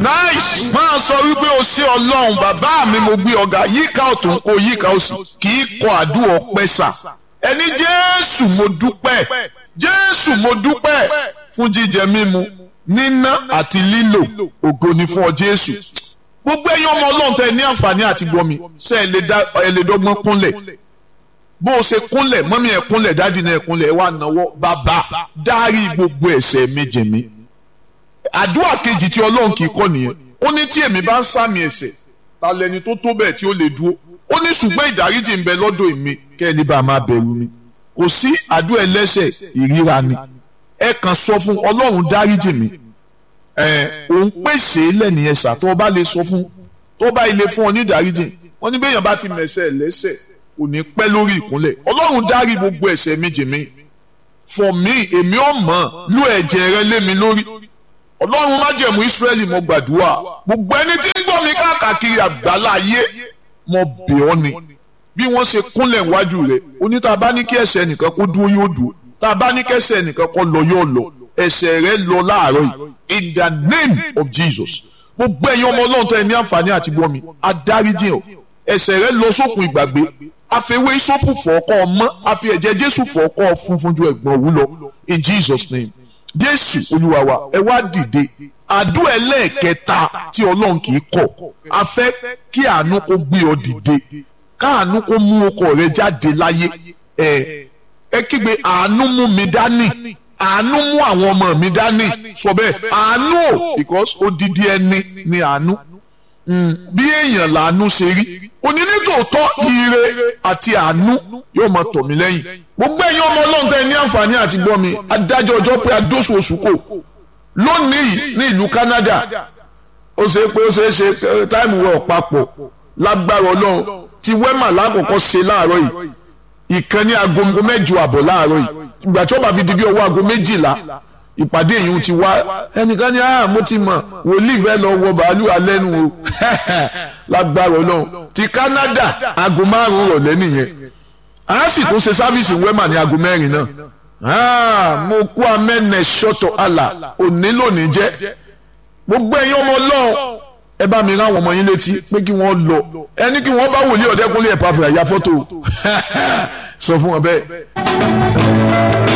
nice máa sọ wípé o sí ọlọ́run bàbá mi mo gbé ọ̀gá yíká ọ̀tún kó yíká òsì kì í kọ àdúrà ọpẹ́ sà ẹni jésù mo dúpẹ́ jésù mo dúpẹ́ fún jíjẹ mímu níná àti lílò ògo ni fún ọ jésù gbogbo ẹ̀yin ọmọ ọlọ́run tẹ ní àǹfààní àti gbọmi ṣe ẹ lè dọ́gbọ́n kúnlẹ̀ bó o ṣe kúnlẹ̀ mọ́mí ẹ̀ kúnlẹ̀ dádì náà ẹ̀ kúnlẹ̀ ẹ̀ wá náwó bàbá dárí gbogbo ẹ̀ṣẹ̀ mi jì mí àdúrà kejì tí ọlọ́run kì í kọ́ nìyẹn ó ní tí èmi bá ń sàmì ẹ̀ṣẹ̀ ta lẹni tó tó bẹ́ẹ̀ tí ó lè dúró ó ní ṣùgbọ́n ìdáríjì ń bẹ lọ́dọ̀ èmi kẹ́ni bá máa bẹ̀rù mi kò sí àdúrà ẹlẹ́ṣẹ̀ ìríra ni ẹ kàn sọ fún ọlọ́run dáríjì mi ẹ òun pèsè lẹ́nìyẹn ṣà tó bá lè sọ fún tó bá ilé fún ọ ní ìdáríjì wọ́n ní bẹ́ẹ̀yàn bá ti mẹ̀ṣẹ̀ lẹ́ṣẹ̀ kò ní pẹ́ lórí ìkúnlẹ̀ ọlọ́run dárí gbogbo ẹ̀ṣẹ̀ mi jì mí for me èmi ò mọ̀ lú ẹ̀jẹ̀ rẹ lé mi lórí ọlọ́run májẹ̀mú ìsírẹ́lì mo gbàdúrà gbogbo ẹni tí ń gbọ́ mi káàkiri àgbàlá ayé mo bẹ̀ ọ́ ni bí wọ́n ṣe kúnlẹ̀ wájú rẹ̀ oní tá a bá ní kí ẹ̀ṣẹ̀ nìkan kó dúró yóò dúró tá a bá ní kí ẹ̀ṣẹ̀ nìkan kó lọ yóò lọ ẹ̀ṣẹ̀ rẹ̀ lọ láàárọ̀ yìí in the name of Jesus gbogbo ẹ̀yin ọmọ ọlọ́run tó ẹ ní àǹfààní àti gbọ́ mi adáríjì ọ̀ ẹ̀ṣẹ̀ rẹ̀ lọ sókun ìgbàgbé àfẹwé ìsopù fọ̀ọ́kọ́ ọmọ àfi ẹ̀jẹ̀ Jésù fọ̀ọ́kọ́ funfun ju ẹ̀gbọ́n òwú lọ in Jesus name jésù olúwa wa ẹ wá dìde àdúrà ẹlẹ́ẹ̀kẹta tí ọlọ́run kì í kọ̀ a fẹ́ kí àánú kó gbé ọ dìde káàánú kó mú ọkọ rẹ jáde láyé ẹ ẹ kígbe àánú mú mi dání àánú mú àwọn ọmọ mi dání sọ bẹ́ẹ̀ àánú o because odidi ẹni ni àánú bí èèyàn làánú ṣe rí onínítòótọ́ ire àti àánú yóò máa tọ̀ mí lẹ́yìn gbogbo ẹ̀yin ọmọ ọlọ́run tẹ́ ní àǹfààní àti gbọ́ mi adájọ́ ọjọ́ pé adóṣù oṣù kò lónìí ní ìlú Canada ó ṣe pé ó ṣe é ṣe táìmù wọ̀ papọ̀ lágbára ọlọ́run tí wẹ́mà lákòókò ṣe láàárọ̀ yìí ìkan ní aago mẹ́jọ àbọ̀ láàárọ̀ yìí ìgbà tí ó bá fi di bí ọwọ́ aago méjìlá ìpàdé yìí ti wá ẹnìkan ní ah mo ti mọ̀ wòlíì fẹ́ lọ wọ bàálù alẹ́ nu o lágbára ọlọ́run ti Canada aago márùn-ún rọ̀lẹ́ nìyẹn a sì tún ṣe sáfíìsì wẹ́mà ní aago mẹ́rin náà mo kú amẹ́nẹ̀ ṣọ́tọ̀ àlà òní lónìí jẹ́ gbogbo ẹ̀yin ọmọ ọlọ́run ẹ bá mi rán àwọn ọmọ yín létí pé kí wọ́n lọ ẹni kí wọ́n bá wòlíì ọ̀dẹ́kúnlé ẹ̀ pàfẹ́ àyà fọ́tò sọ fún wọn bẹ́ẹ̀.